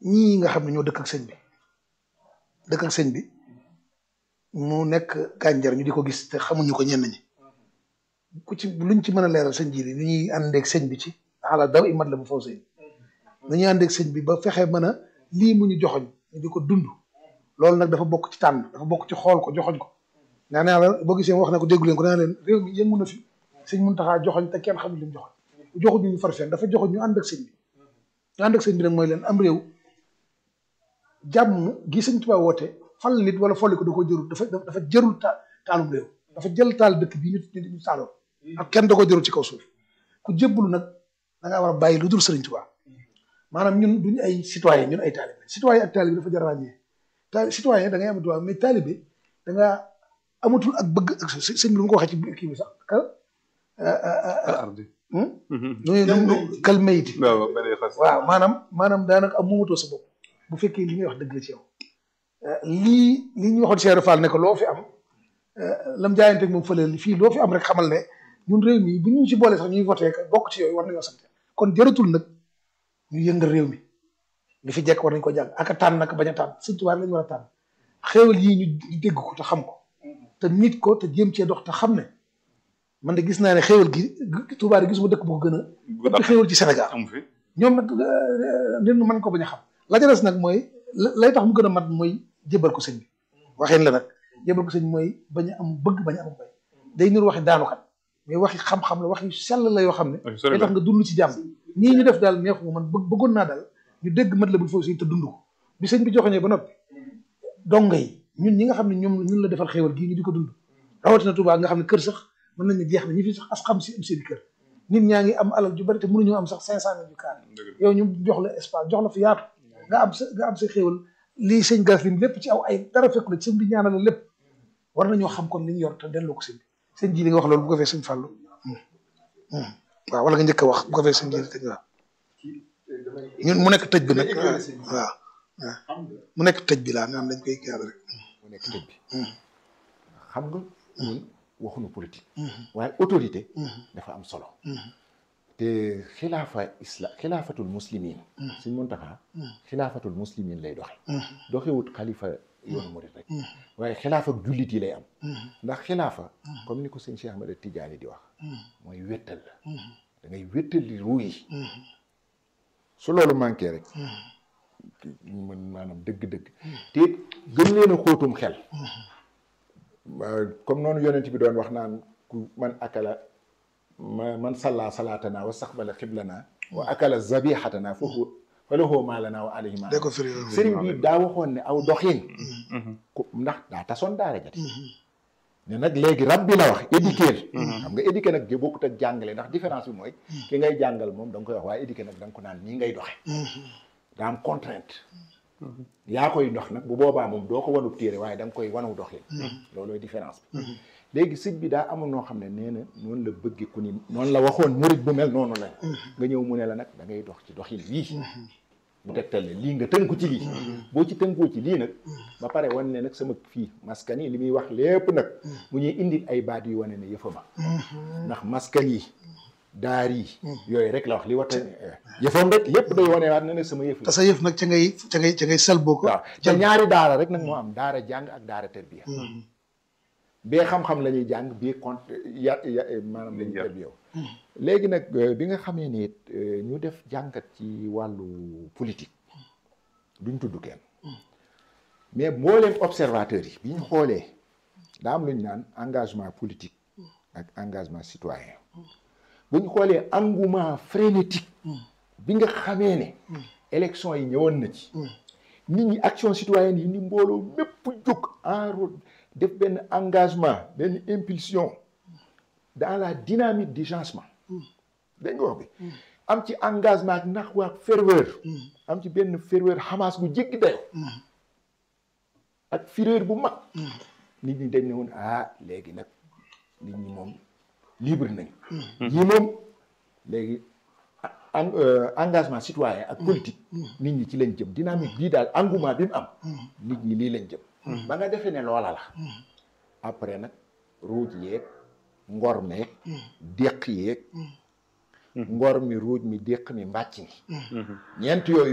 ñii nga xam ne ñoo dëkk ak sëñ bi dëkk ak sëñ bi mu nekk gànjar ñu di ko gis te xamuñu ko ñenn ñi ku ci luñ ci mën a leeral sëñ ji li nu ñuy àndeeg sëñ bi ci xalaat daw imat la bu faw sëñ nu ñuy àndeeg sëñ bi ba fexe mën a lii mu ñu joxoñ ñu di ko dund loolu nag dafa bokk ci tànn dafa bokk ci xool ko joxoñ ko naa naa la boo gisee wax na ko déggu leen ko naa leen réew mi yëngu na fi sëñ Muntaxa joxoñ te kenn xamul li mu joxoñ joxuñ ñu far fenn dafa joxoñ ñu ànd ak sëñ bi ñu ànd ak sëñ bi nag mooy leen am réew jàmm gi sëñ Tuubaa woote fal nit wala folli ko da ko jërul dafa dafa jërul ta taalum réew dafa jël taal dëkk bi ñu ñu taaloon ak kenn da ko jërul ci kaw suuf ku jébbalu nag da ngaa war a bàyyi lu dul sëriñ Tuubaa maanaam ñun duñu ay citoyen ñun ay taalibe citoyen ak taalibe dafa jar a ràññee ta citoyen da ngay am droit mais taalibe da nga amatul ak bëgg ak sëñ bi lu ma ko waxee ci kii bi sax ka ardi nu kal mayiti waaw beneen xas waaw maanaam maanaam daanaka am moomatoo sa bopp bu fekkee li ngay wax dëgg la ci yow lii li ñu waxoon Cheikh Fall ne ko loo fi am lam jaayanteeg moom fële fii loo fi am rek xamal ne ñun réew mi bu ñu ci boole sax ñuy voté bokk ci yooyu war nañoo sant kon jëratul nag ñu yëngal réew mi li fi jekk war nañ ko jàng ak a tànn nag bañ a tànn sëñ Tuubaa lañu war a tànn xéewal yii ñu dégg ko te xam ko te nit ko te jéem cee dox te xam ne man de gis naa ne xéewal gi Tuubaa de gisuma dëkk bu ko gën a ëpp xéewal ci Sénégal amu fi ñoom nag nit mën ko bañ a xam la ca des nag mooy lay tax mu gën a mat mooy jébal ko sëñ bi waxin la nag jébal ko sëñ mooy bañ a am bëgg bañ a am bay day nur waxi daanukat mais waxi xam-xam la waxi sell la yoo xam ne day tax nga dund ci jàmm nii ñu def daal neexuma man bëgg bëggoon naa daal ñu dégg mat la bul foofu si te dund ko bi sëñ bi joxoñee ba noppi donga yi ñun ñi nga xam ne ñoom ñun la defal xéewal gii ñu di ko dund rawatina Tuubaa nga xam ne kër sax mën nañ ne jeex na ñi fi sax as xam si am seen kër nit ñaa ngi am alal ju bari te mënuñoo am sax cinq cent mille yu kaar yow ñu jox la espace jox la fi yaatu nga am sa nga am sa xéewal lii sëñ gas lim lépp ci aw ay dara fekku la sëñ bi ñaanal la lépp war nañoo xam kon li ñu yor te delloo ko sëñ bi sëñ ji li nga wax loolu bu ko fee sëñ Fallou waaw wala nga njëkk a wax bu ko fee sëñ ji te waaw ñun mu nekk tëj bi nag waaw waaw mu nekk tëj bi laa nga xam dañ koy kii rek mu nekk tëj bi xam nga ñun waxuñu politique waaye autorité dafa am solo te xilaafa isla xilaafatul muslimin suñ Muntaxa xilaafatul muslimin lay doxe doxewut xalifa yoonu murit rek waaye xilaafa ak jullit yi lay am ndax xilaafa comme ni ko sëñ Cheikh Ahmada Tidiane di wax mooy wéttal la da ngay wéttali ruu yi su loolu manqué rek mën maanaam dëgg-dëgg te gën leen a xóotum xel comme noonu yonent bi doon wax naan ku man akala ma man salla salaatana wa saxbala xiblana wa akala zabixatana foofu fa lahu maa lana wa alayhi ma de ko firi sëriñ bi daa waxoon ne aw doxin ku ndax daa tasoon daara jati ne nag léegi rab bi la wax éduquer xam nga éduquer nag gi bokkut ak jàngale ndax différence bi mooy ki ngay jàngal moom da nga koy wax waaye éduquer nag da nga ko naan nii ngay doxe daa am contrainte yaa koy dox nag bu boobaa moom doo ko wanu téere waaye da nga koy wanu doxin loolooy différence bi léegi sëñ bi daa amul noo xam ne nee na noonu la bëgge ku ni noonu la waxoon murit bu mel noonu la nga ñëw mu ne la nag da ngay dox ci doxin lii bu tegtal ne lii nga tënku ci lii boo ci tënkoo ci lii nag ba pare wan ne nag sama fii maskan yi li muy wax lépp nag mu ñuy indil ay baat yu wane ne yëfama ndax maskan yi daar yi yooyu rek la wax li wata yëfam rek lépp day wane waat ne nag sama yëf te sa yëf nag ca ngay ca ngay ca ngay sel boo ko waaw te ñaari daara rek nag moo am daara jàng ak daara terbiya bee xam-xam la ñuy jàng bii compte ya ya maanaam la ñuy terbiya léegi nag bi nga xamee ne ñu def jàngat ci wàllu politique duñ tudd kenn mais mbooleem observateurs yi bi ñu xoolee daa am lu ñu naan engagement politique ak engagement citoyen bu ñu xoolee engouement frénétique bi nga xamee ne élection yi ñëwoon na ci nit ñi action citoyenne yi ni mbooloo mépp jóg en route def benn engagement benn impulsion dans la dynamique du changement dégg nga wax bi am ci engagement ak nax waak ferveur am ci benn ferveur xamaas bu jéggi dayo ak fureur bu mag nit ñi dañ ne woon ah léegi nag nit ñi moom libre nañ ñi moom léegi engagement citoyen ak politique nit ñi ci lañ jëm dynamique bii daal engouement bi mu am nit ñi lii lañ jëm ba nga defee ne loola la après nag ruuj yeeg ngor meeg déq yeeg ngor mi ruuj mi déq mi mbàcc mi ñeent yooyu